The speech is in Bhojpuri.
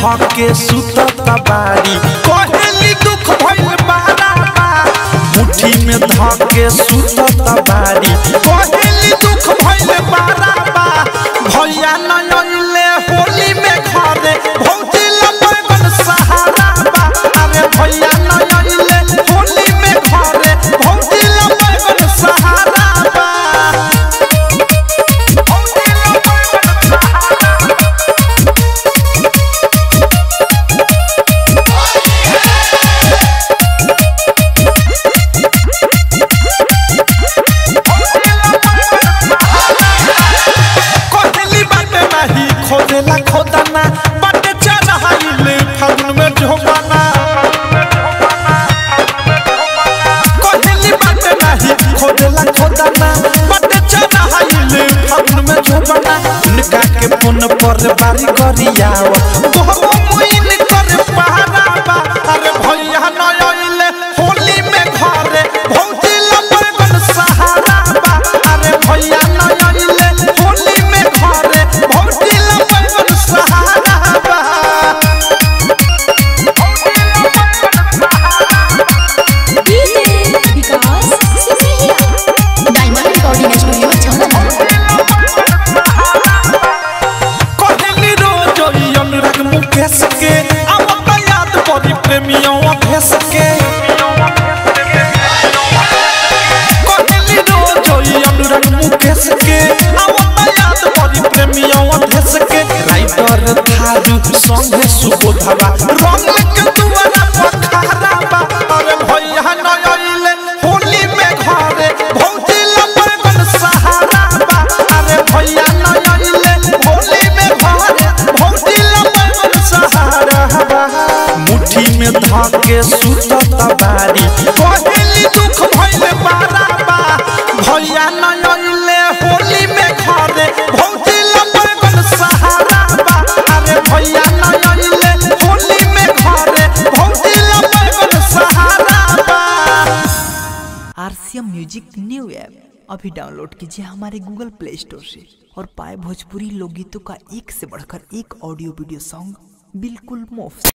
धके सुतत बारी कहेली दुख भइल बारा बा मुट्ठी में धके सुतत बारी कहेली दुख भइल बारा बा भैया नयले होली में घरे भौजी लगन सहारा बा अरे भैया नयले होली में घरे भौजी लगन सहारा बा भौजी लगन सहारा कोहली बाटे नाही खोदेला खोदाना बाटे चढ़ाइले फागुन में ढोबाना कोहली बाटे नाही खोदेला खोदाना बाटे चढ़ाइले फागुन में ढोबाना इनका के पुन पर बारी करियाव गोहो मुइन कर पहारा बा अरे भैया नयले होली में घरे भौजी लगन सहारा बा अरे भैया नयले होली में घरे भौजी लगन सहारा बा डीजे विकास सिसहिया डायमंड रिकॉर्डिंग स्टूडियो छाना कहली रोज ई अनुराग मुकेश के अब त याद पड़ी प्रेमियों भेस के कहली रोज ई अनुराग मुकेश के अब त याद पड़ी प्रेमियों भेस के राइटर थारू संगे सुबोधवा रंग के दुआरा पखारा बा अरे भैया नयले होली में घरे भौजी लगन सहारा बा अरे भैया नयले होली में घरे भौजी लगन सहारा बा मुट्ठी में धके सुतत बारी कहली दुख भइल बारा बा भैया नयले होली में घरे भौजी लगन सहारा बा अरे भैया नयले होली में घरे भौजी लगन सहारा बा आरसीएम म्यूजिक न्यू ऐप अभी डाउनलोड कीजिए हमारे गूगल प्ले स्टोर से और पाए भोजपुरी लोकगीतों का एक से बढ़कर एक ऑडियो वीडियो सॉन्ग बिल्कुल मुफ्त